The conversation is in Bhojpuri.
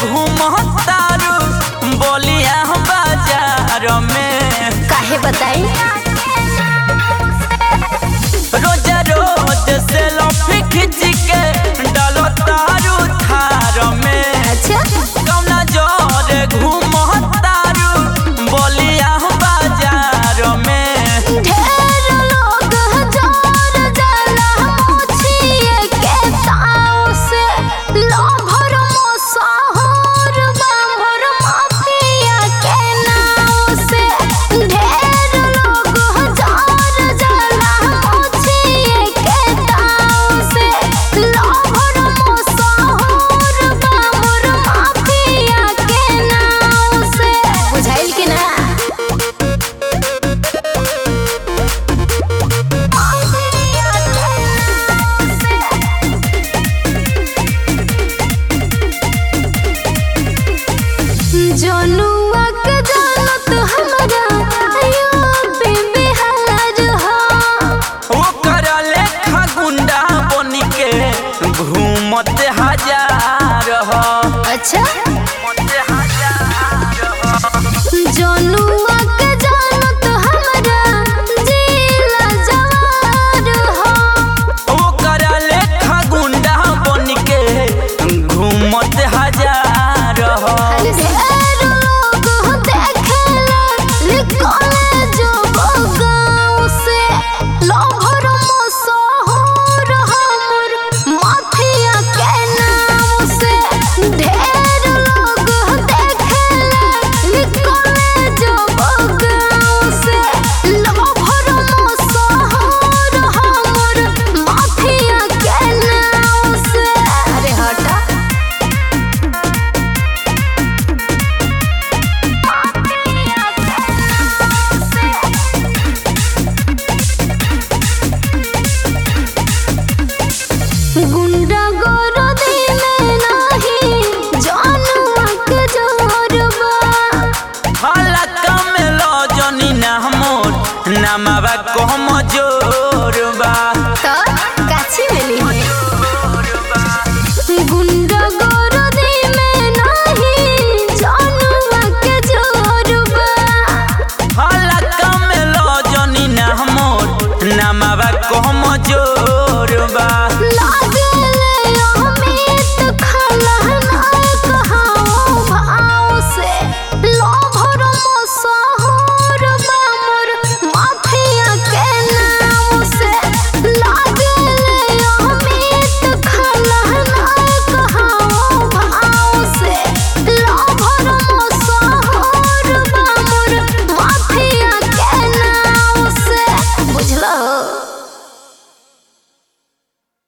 घूमतारू बोलिया बाजार में काहे बताई रोज रोज से लफी खिंच के डालो तारू थार में अच्छा कौना जोरे घूमतारू बोलिया बाजार में ढेर लोग हजार जाला मोछिए के ताव से लोभर मोसाहर बाभर माफिया के नाव से ढेर लोग हजार जाला मोछिए के ताव से लोभर मोसाहर बाभर माफिया के नाव से बुझाइल कि ना जनुआ के जानत हमरा आयो बेबी हार हो ओकर लेखा गुंडा बन के घूमत हजार ह अच्छा